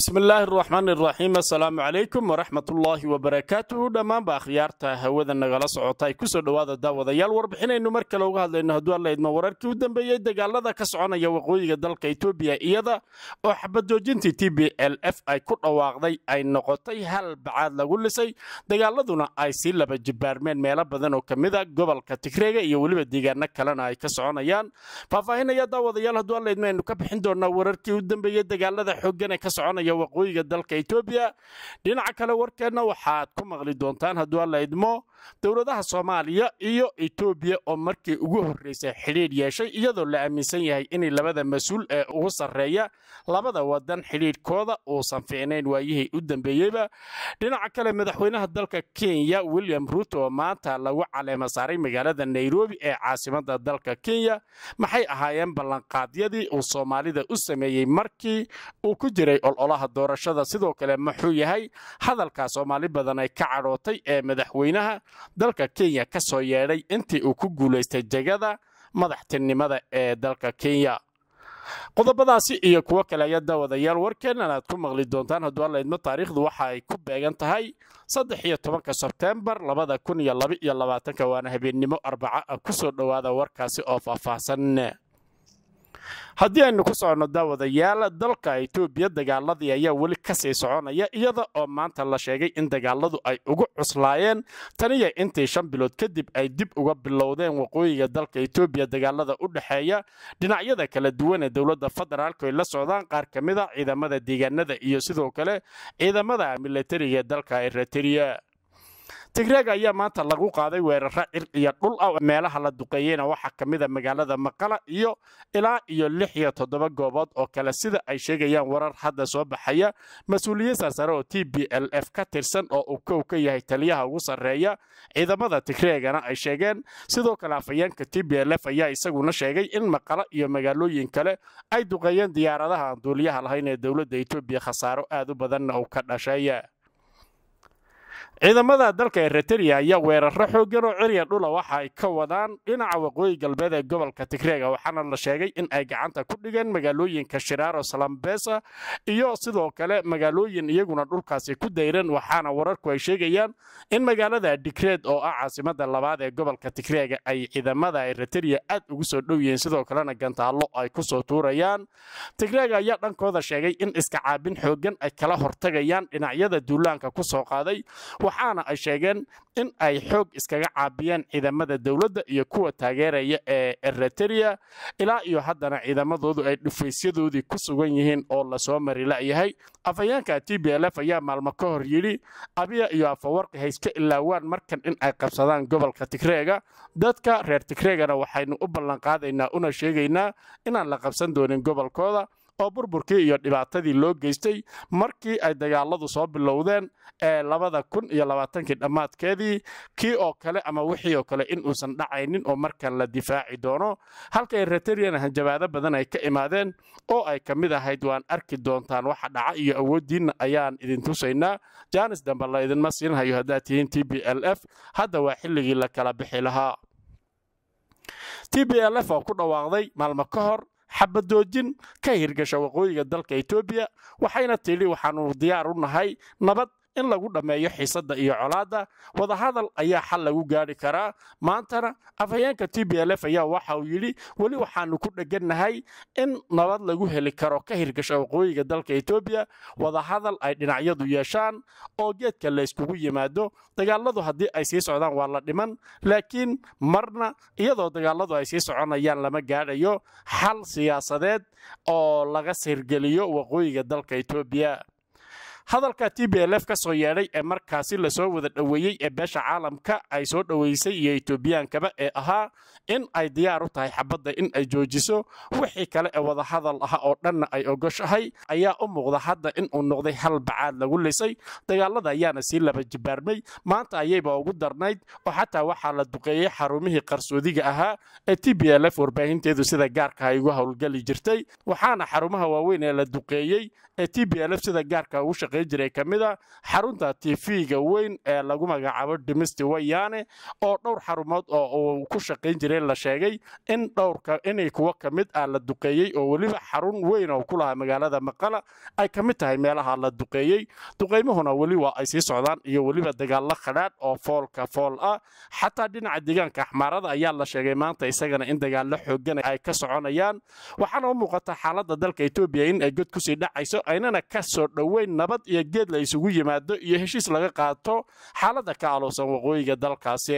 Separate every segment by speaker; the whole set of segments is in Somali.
Speaker 1: bismillaahi araxmaan iraxiim assalaamu calaykum waraxmatullaahi wabarakaatuhu dhammaanba akhyaarta hawada nagala socota ay kusoo dhowaada daawadayaal warbixinaynu mar kale uga hadlayno hadduu alla idmo wararkii u dambeeyey dagaalada ka soconaya waqooyiga dalka etoobiya iyada oo xabajoojintii t b l f ay ku dhawaaqday ay noqotay hal bacaad lagu lisay dagaaladuna ay sii laba jibaarmeen meelo badan oo ka mida gobolka tigreega iyo weliba deegaano kalena ay ka soconayaan faahfaahinaya daawadayaal hadduu alla idmo aynu ka bixin doonaa wararkii u dambeeyey dagaalada xooggan ee ka soconaya waqooyiga dalka etoobiya dhinaca kale warkeenna waxaad ku maqli doontaan hadduu alla idmo dowladaha soomaaliya iyo etoobiya oo markii ugu horreysay xidhiidh yeeshay iyadoo la aaminsan yahay inay labada mas-uul ee ugu sarreeya labada wadan xidhiidhkooda uusan fiicnayn waayihii u dambeeyeyba dhinaca kale madaxweynaha dalka kenya william ruuto oo maanta lagu caleema saaray magaalada nairobi ee caasimada dalka kenya maxay ahaayeen ballanqaadyadii uu soomaalida u sameeyey markii uu ku jiray ololaha doorashada sidoo kale muxuu yahay hadalkaa soomaali badan ay ka cadhootay ee madaxweynaha dalka kenya ka soo yeedhay intii uu ku guulaystay jegada madaxtinimada ee dalka kenya qodobadaasi iyo kuwo kale ayaa daawadayaal warkeennan aad ku maqli doontaan hadduu alla idmo taariikhdu waxa ay ku beegan tahay saddex iyo tobanka sebteembar labada kun iyo laba iyo labaatanka waana habeennimo arbaca ah ku soo dhowaada warkaasi oo faahfaahsan haddii aynu ku soconno daawadayaal dalka etoobiya dagaaladii ayaa weli kasii soconaya iyada oo maanta la sheegay in dagaaladu ay ugu cuslaayeen taniya intii shan bilood kadib ay dib uga bilowdeen waqooyiga dalka etoobiya dagaalada u dhexeeya dhinacyada kala duwan ee dowladda federaalku ay la socdaan qaar ka mid a ciidamada deegaanada iyo sidoo kale ciidamada milatariga ee dalka eritrea tigreeg ayaa maanta lagu qaaday weeraro cir iyo dhul ah meelaha la duqeeyeyna waxaa ka mid a magaalada maqala iyo ilaa iyo lix iyo toddoba goobood oo kale sida ay sheegayaan warar hadda soo baxaya mas-uuliyiin sarsare oo t b l f ka tirsan oo uu kow ka yahay taliyaha ugu sarreeya ciidamada tigreegana ay sheegeen sidoo kale afayeenka t b l f ayaa isaguna sheegay in maqala iyo magaalooyin kale ay duqeeyeen diyaaradaha aan duuliyaha lahayn ee dowladda etoobiya khasaaro aad u badanna uu ka dhashay ciidamada dalka eritrea ayaa weeraro xooggan oo cirya dhula waxa ay ka wadaan dhinaca waqooyi galbeed ee gobolka tigreega waxaana la sheegay in ay gacanta ku dhigeen magaalooyinka shiraaro salambesa iyo sidoo kale magaalooyin iyaguna dhulkaasi ku dayran waxaana wararku ay sheegayaan in magaalada digreed oo ah caasimada labaad ee gobolka tigreega ay ciidamada eritrea aad ugu soo dhow yihiin sidoo kalena gantaallo ay ku soo tuurayaan tigreega ayaa dhankooda sheegay in iska caabin xooggan ay kala hortagayaan dhinacyada duulaanka ku soo qaaday waxaana ay sheegeen in ay xoog iskaga caabiyeen ciidamada dowladda iyo kuwa taageeraya ee eritrea ilaa iyo haddana ciidamadoodu ay dhufaysyadoodii ku sugan yihiin oo lasoo mari la'yahay afhayeenka t b l f ayaa maalmo ka hor yidhi abiya iyo afawarqi hayska ilaawaan markan in ay qabsadaan gobolka tigreega dadka reer tigreegana waxaynu u ballanqaadaynaa una sheegaynaa inaan la qabsan doonin gobolkooda oo burburkii iyo dhibaatadii loo geystay markii ay dagaaladu soo bilowdeen ee labada kun iyo labaatankii dhammaadkeedii kii oo kale ama wixii oo kale in uusan dhacaynin oo markan la difaaci doono halka eritreana hanjabaado badan ay ka imaadeen oo ay ka mid ahayd waan arki doontaan waxa dhaca iyo awooddiinna ayaan idin tusaynaa jaanis dambe la idinma siinhayo haddaad tihiin t b l f hadda waa xilligii la kala bixi lahaa t b l f oo ku dhawaaqday maalmo ka hor xabadoojin ka hirgasha waqooyiga dalka etoobiya waxayna tidhi waxaanu diyaar u nahay nabad in lagu dhammeeyo xiisadda iyo colaadda wadahadal ayaa xal lagu gaadhi karaa maantana afhayeenka t b l f ayaa waxa uu yidhi weli waxaanu ku dheggannahay in nabad lagu heli karo ka hirgasha waqooyiga dalka etoobiya wadahadal ay dhinacyadu yeeshaan oo geedka la yskugu yimaado dagaaladu haddii ay sii socdaan waa la dhiman laakiin marna iyadoo dagaaladu ay sii soconayaan lama gaadhayo xal siyaasadeed oo laga sirgeliyo waqooyiga dalka etoobiya hadalka t b l f ka soo yeedhay ee markaasi lasoo wada dhoweeyey ee beesha caalamka ay soo dhoweysay iyo etoobiyankaba ee ahaa in ay diyaar u tahay xabadda in ay joojiso wixii kale ee wadahadal ah oo dhanna ay ogoshahay ayaa u muuqda hadda in uu noqday hal bacaad lagu lisay dagaalada ayaana sii laba jibaarmay maanta ayayba ugu darnayd oo xataa waxaa la duqeeyey xarumihii qarsoodiga ahaa ee t b l f warbaahinteedu sida gaarka ay ugu howlgeli jirtay waxaana xarumaha waaweyn ee la duqeeyey ee t b l f sida gaarka ugu shaqayn jiray ka mid a xarunta tv-ga weyn ee lagu magacaabo dhimisti wayaane oo dhowr xarumood oo uu ku shaqayn jiray la sheegay in dhowrka inay kuwo ka mid ah la duqeeyey oo weliba xarun weyn oo ku lahaa magaalada maqala ay ka mid tahay meelaha la duqeeyey duqaymuhuna weli waa ay sii socdaan iyo weliba dagaallo khadhaadh oo foolka fool ah xataa dhinaca deegaanka axmaarada ayaa la sheegay maanta isagana in dagaallo xoogan ay ka soconayaan waxaana u muuqata xaaladda dalka etoobiya in ay god kusii dhacayso aynana ka soo dhoweyn nabad iyo geed la isugu yimaado iyo heshiis laga qaato xaaladda ka alowsan waqooyiga dalkaasi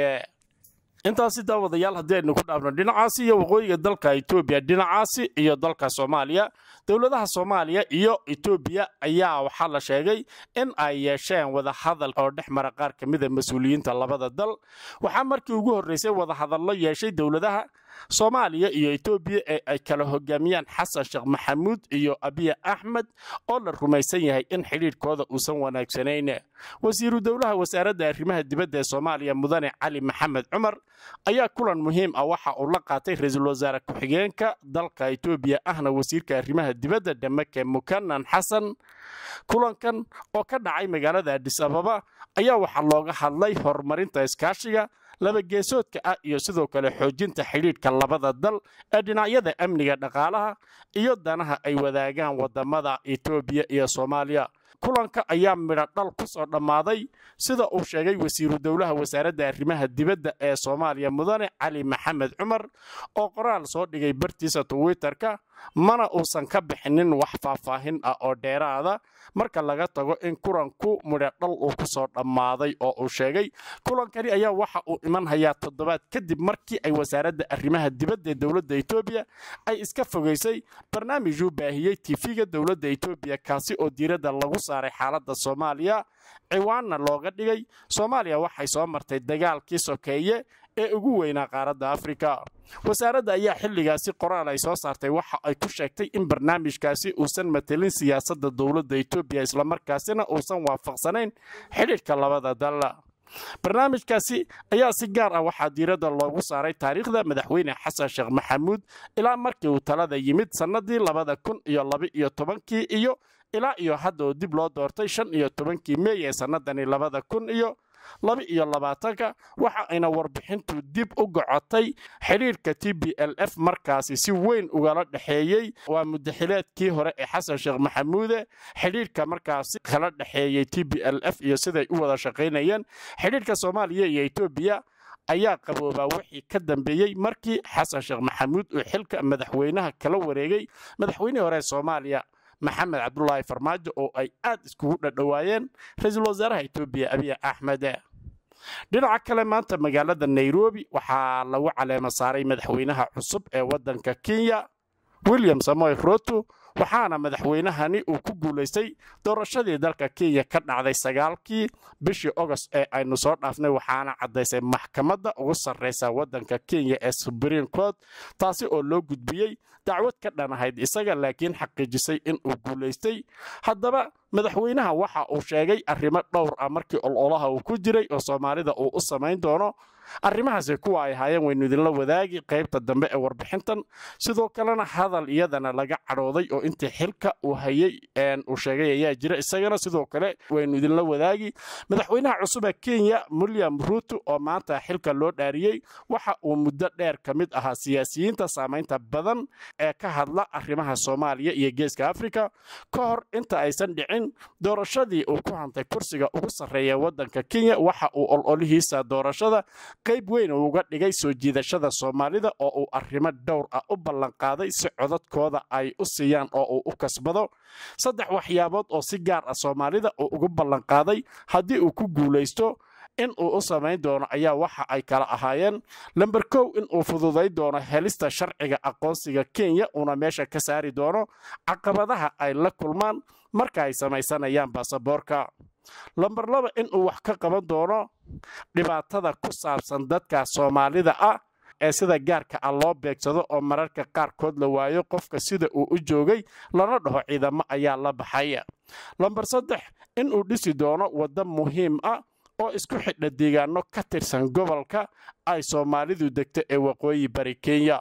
Speaker 1: intaasi daawadayaal haddii aynu ku dhaafno dhinacaasi iyo waqooyiga dalka etoobiya dhinacaasi iyo dalka soomaaliya dowladaha soomaaliya iyo etoobiya ayaa waxaa la sheegay in ay yeesheen wadahadal oo dhex mara qaar ka mida mas-uuliyiinta labada dal waxaa markii ugu horreysay wadahadallo yeeshay dowladaha soomaaliya iyo etoobiya ee ay kala hogaamiyaan xasan sheekh maxamuud iyo abiya axmed oo la rumaysan yahay in xidhiidhkooda uusan wanaagsanayn wasiiru dowlaha wasaaradda arrimaha dibadda ee soomaaliya mudane cali maxamed cumar ayaa kulan muhiim ah waxa uu la qaatay ra-iisul wasaare ku-xigeenka dalka etoobiya ahna wasiirka arrimaha dibadda dhamake mukanan xasan kulankan oo ka dhacay magaalada adis ababa ayaa waxaa looga hadlay horumarinta iskaashiga laba geesoodka ah iyo sidoo kale xoojinta xidhiidhka labada dal ee dhinacyada amniga dhaqaalaha iyo danaha ay wadaagaan wadamada etoobiya iyo soomaaliya kulanka ayaa midho dhal ku soo dhammaaday sida uu sheegay wasiiru dowlaha wasaaradda arrimaha dibadda ee soomaaliya mudane cali maxamed cumar oo qoraal soo dhigay bartiisa twitterka mana uusan ka bixinin wax faahfaahin ah oo dheeraada marka laga tago in kulanku midho dhal uu ku soo dhammaaday oo uu sheegay kulankani ayaa waxa uu iman hayaa toddobaad kadib markii ay wasaaradda arrimaha dibadda ee dowladda etoobiya ay iska fogaysay barnaamijuu baahiyey tifiga dowladda etoobiya kaasi oo diiradda lagu saaray xaaladda soomaaliya ciwaanna looga dhigay soomaaliya waxay soo martay dagaalkii sokeeye ee ugu weynaa qaaradda afrika wasaaradda ayaa xilligaasi qoraal ay soo saartay waxa ay ku sheegtay in barnaamijkaasi uusan matelin siyaasadda dowladda etoobiya islamarkaasina uusan waafaqsanayn xidhiidhka labada dal barnaamijkaasi ayaa si gaar ah waxaa diiradda loogu saaray taariikhda madaxweyne xasan sheekh maxamuud ilaa markii uu talada yimid sannadii labada kun iyo laba-iyo tobankii iyo ilaa iyo hadda oo dib loo doortay shan iyo tobankii meey ee sannadani labada kun iyo laba iyo labaatanka waxa ayna warbixintu dib u gocotay xidhiirka t b l f markaasi si weyn ugala dhexeeyey waa mudaxileedkii hore ee xasan sheekh maxamuude xidhiirka markaasi kala dhexeeyey t b l f iyo siday u wada shaqaynayeen xidhiirka soomaaliya iyo etoobiya ayaa qaboobaa wixii ka dambeeyey markii xasan sheekh maxamuud uu xilka madaxweynaha kala wareegay madaxweynihii hore ee soomaaliya maxamed cabdulaahi farmaajo oo ay aad iskugu dhadhowaayeen ra-iisul wasaaraha etoobiya abiy axmed dhinaca kale maanta magaalada nairobi waxaa lagu caleema saaray madaxweynaha cusub ee waddanka kenya william samoy roto waxaana madaxweynahani uu ku guulaystay doorashadii dalka kenya ka dhacday sagaalkii bishii ogost ee aynu soo dhaafnay waxaana caddaysay maxkamadda ugu sarraysa waddanka kenya ee subriim court taasi oo loo gudbiyey dacwad ka dhan ahayd isaga laakiin xaqiijisay in uu guulaystay haddaba madaxweynaha waxa uu sheegay arrimo dhowr ah markii ololaha uu ku jiray oo soomaalida uu u samayn doono arrimahaasi kuwa ay haayeen waynu idinla wadaagi qaybta dambe ee warbixintan sidoo kalena hadal iyadana laga cadhooday oo intii xilka uu hayey uu sheegay ayaa jira isagana sidoo kale waynu idinla wadaagi madaxweynaha cusub ee kenya william ruuto oo maanta xilka loo dhaariyey waxa uu muddo dheer ka mid ahaa siyaasiyiinta saamaynta badan ee ka hadla arrimaha soomaaliya iyo geeska afrika ka hor inta aysan dhicin doorashadii uu ku hantay kursiga ugu sarreeya waddanka kenya waxa uu ololihiisa doorashada qayb weyn uu uga dhigay soo jiidashada soomaalida oo uu arrimo dhowr ah u ballanqaaday si codadkooda ay u siiyaan oo uu u kasbado saddex waxyaabood oo si gaar ah soomaalida uu ugu ballanqaaday haddii uu ku guulaysto in uu u samayn doono ayaa waxa ay kala ahaayeen lamber kow in uu fududay doono helista sharciga aqoonsiga kenya uuna meesha ka saari doono caqabadaha ay la kulmaan marka ay samaysanayaan baasaboorka lamber laba in uu wax ka qaban doono dhibaatada ku saabsan dadka soomaalida ah ee sida gaarka ah loo beegsado oo mararka qaarkood la waayo qofka sida uu u joogay lana dhaho ciidamo ayaa la baxay lamber saddex in uu dhisi doono waddo muhiim ah oo isku xidha deegaano ka tirsan gobolka ay soomaalidu degto ee waqooyi bari kenya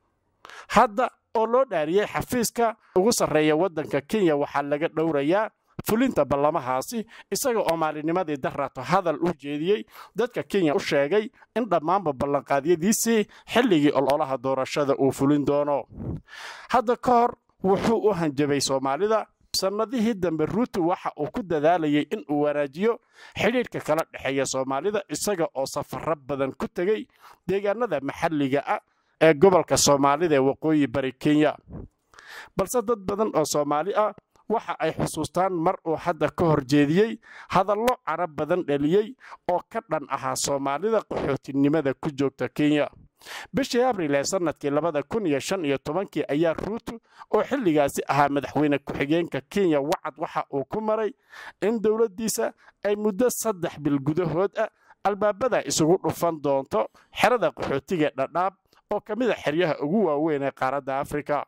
Speaker 1: hadda oo loo dhaariyey xafiiska ugu sarreeya waddanka kenya waxaa laga dhowrayaa fulinta ballamahaasi isaga oo maalinimadii darato hadal u jeediyey dadka kenya u sheegay in dhammaanba ballanqaadyadiisii xilligii ololaha doorashada uu fulin doono hadda ka hor wuxuu u hanjabay soomaalida sannadihii dambe ruutu waxa uu ku dadaalayay in uu wanaajiyo xidhiidhka kala dhexeeya soomaalida isaga oo safaro badan ku tegey deegaanada maxalliga ah ee gobolka soomaalida ee waqooyi bari kenya balse dad badan oo soomaali ah waxa ay xusuustaan mar uu hadda ka hor jeediyey hadallo carab badan dhaliyey oo ka dhan ahaa soomaalida qaxootinimada ku joogta kenya bishii abril ee sannadkii labada kun iyo shan iyo tobankii ayaa ruutu oo xilligaasi ahaa madaxweyne ku-xigeenka kenya wacad waxa uu ku maray in dowladdiisa ay muddo saddex bil gudahood ah albaabada isugu dhufan doonto xerada qaxootiga dhadhaab oo ka mid a xeryaha ugu waaweyn ee qaaradda afrika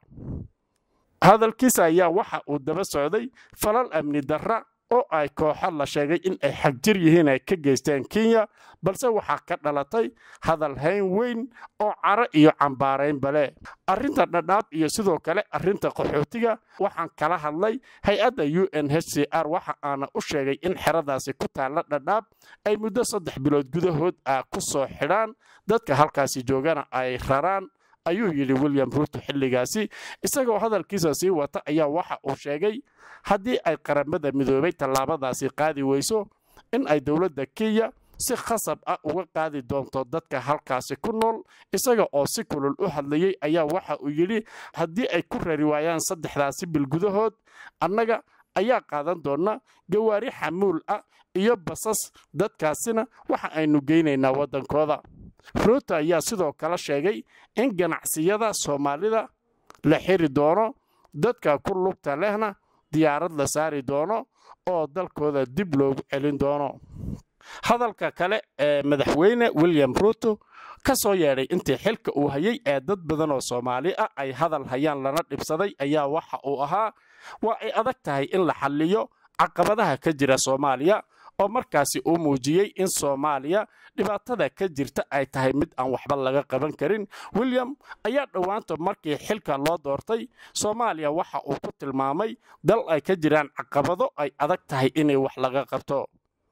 Speaker 1: hadalkiisa ayaa waxa uu daba socday falal amni darra oo ay kooxo la sheegay in ay xagjir yihiin ay ka geysteen kenya balse waxaa ka dhalatay hadal hayn weyn oo caro iyo cambaaraynba leh arrinta dhadhaab iyo sidoo kale arrinta qaxootiga waxaan kala hadlay hay-adda u n h c r waxa aana u sheegay in xeradaasi ku taalla dhadhaab ay muddo saddex bilood gudahood ah ku soo xidhaan dadka halkaasi joogana ay raraan ayuu yidhi william ruuto xilligaasi isagoo hadalkiisa sii wata ayaa waxa uu sheegay haddii ay qaramada midoobay tallaabadaasi qaadi weyso in ay dowladda kenya si khasab ah uga qaadi doonto dadka halkaasi ku nool isaga oo si kulul u hadlayey ayaa waxa uu yidhi haddii ay ku rari waayaan saddexdaasi bil gudahood annaga ayaa qaadan doona gawaari xamuul ah iyo basas dadkaasina waxa aynu geynaynaa waddankooda ruuto ayaa sidoo kale sheegay in ganacsiyada soomaalida la xiri doono dadka ku lugta lehna diyaarad la saari doono oo dalkooda dib loogu celin doono hadalka kale ee madaxweyne william ruuto ka soo yeedhay intii xilka uu hayay ee dad badan oo soomaali ah ay hadal hayaan lana dhibsaday ayaa waxa uu ahaa waa ay adag tahay in la xalliyo caqabadaha ka jira soomaaliya oo markaasi uu muujiyey in soomaaliya dhibaatada ka jirta ay tahay mid aan waxba laga qaban karin william ayaa dhowaanta markii xilka loo doortay soomaaliya waxa uu ku tilmaamay dal ay ka jiraan caqabado ay adag tahay inay wax laga qabto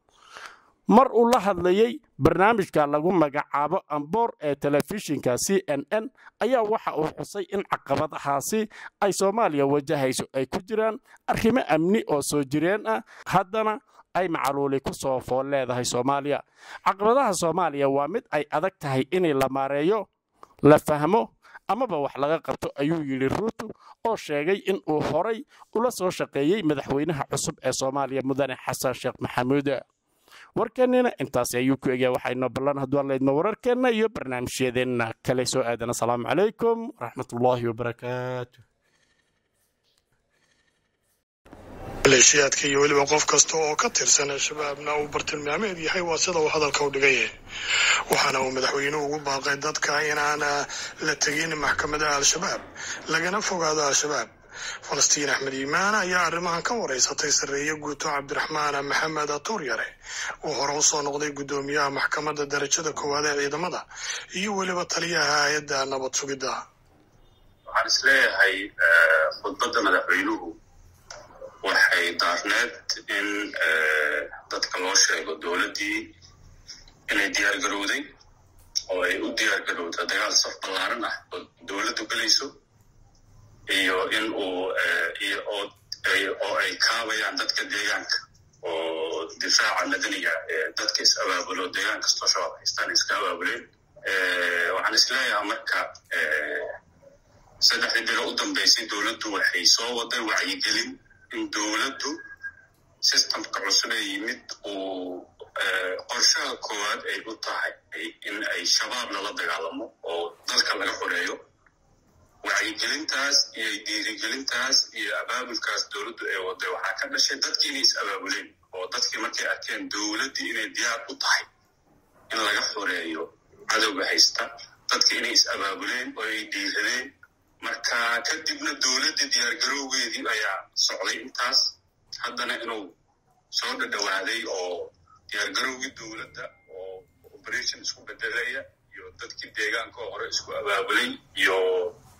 Speaker 1: mar uu la hadlayey barnaamijka lagu magacaabo amboor ee telefishinka c n n ayaa waxa uu xusay in caqabadahaasi ay soomaaliya wajahayso ay ku jiraan arrimo amni oo soo jireen ah haddana ay macaluuli ku soo fool leedahay soomaaliya caqabadaha soomaaliya waa mid ay adag tahay inay la maareeyo la fahmo amaba wax laga qabto ayuu yidhi ruutu oo sheegay in uu horay ula soo shaqeeyey madaxweynaha cusub ee soomaaliya mudane xasan sheekh maxamuud warkeennina intaasi ayuu ku egyaa waxaynoo ballan hadduu allaydno wararkeenna iyo barnaamijyadeenna kale soo aadan asalaamu calaykum waraxmatullaahi wabarakaatu
Speaker 2: maleeshiyaadka iyo weliba qof kasta oo ka tirsan al-shabaabna uu bartilmaameed yahay waa sida uu hadalka u dhigay waxaana uu madaxweynuhu ugu baaqay dadka inaan la tegin maxkamadaha al-shabaab lagana fogaado al-shabaab falastiin axmed iimaan ayaa arrimahan ka wareysatay sarreeye guuto cabdiraxmaan maxamed tuuryare oo hore usoo noqday guddoomiyaha maxkamadda darajada koowaad ee ciidamada iyo weliba taliyaha hay-adda nabad sugidda
Speaker 3: waxaan isleeyahay khudbadda madaxweynuhu waxay daarneed in dadka loo sheego dowladdii inay diyaar garowday oo ay u diyaar garowda dagaal saf ballaaran ah oo dowladdu gelayso iyo in uu oo ay kaabayaan dadka deegaanka oo difaaca madaniga ee dadka is abaabulo deegaan kastoo shabaab haystaan iska abaabuleen waxaan isleeyahaa marka saddexdii bilo u dambeysay dowladdu waxay soo waday wacyigelin in dowladdu sistamka cusub ee yimid uu qorshaha koowaad ay u tahay in ay shabaab lala dagaalamo oo dalka laga xoreeyo wacyigelintaas iyo dhiirigelintaas iyo abaabulkaas dowladdu ee waday waxaa ka dhashay dadkii inay is abaabuleen oo dadkii markay arkeen dowladdii inay diyaar u tahay in laga xoreeyo cadowga haysta dadkii inay is abaabuleen oo ay dhiiradeen marka kadibna dowladdii diyaargarowgeedii ayaa socday intaas haddana inuu soo dhadhowaaday oo diyaargarowgii dowladda oo operation isku bedelaya iyo dadkii deegaanka oo hore isku abaabulay iyo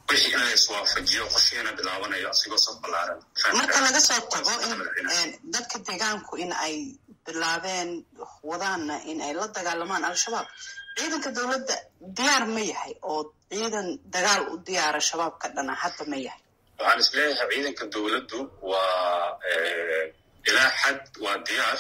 Speaker 3: wixii in la iswaafajiyo qorshihiina bilaabanayo asigoo saf ballaaran
Speaker 4: marka laga soo tago in dadka deegaanku in ay bilaabeen wadaanna in ay la dagaalamaan al-shabaab ciidanka dowladda diyaar ma yahay oo ciidan dagaal u diyaara shabaabka dhana hadda ma yahay
Speaker 3: waxaan is leeyahay ciidanka dowladdu waa ilaa xad waa diyaar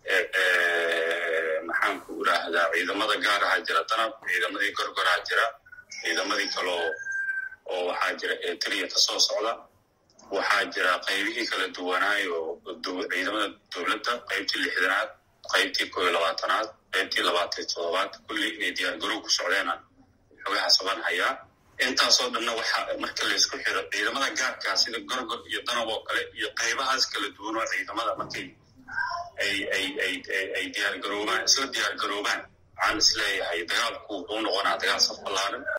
Speaker 3: maxaan ku idhaahdaa ciidamada gaaraha jira danab ciidamadii gorgoraa jira ciidamadii kaloo oo waxaa jira eetriya ka soo socda waxaa jira qaybihii kala duwanaayo ciidamada dowladda qaybtii lixdanaad qaybtii koo iyo labaatanaad qaybtii labaatan iyo toddobaad kulli inay diyaargarow ku socdeenaan xogaha saban hayaa intaasoo dhanna waxa marka laysku xiro ciidamada gaarkaa sida gorgor iyo danab oo kale iyo qaybahaas kala duwan oo ciidamada markay ay ay ay ay diyaargaroobaan isla diyaargaroobaan waxaan is leeyahay dagaalku wuxuu noqonaa dagaal saf ballaaran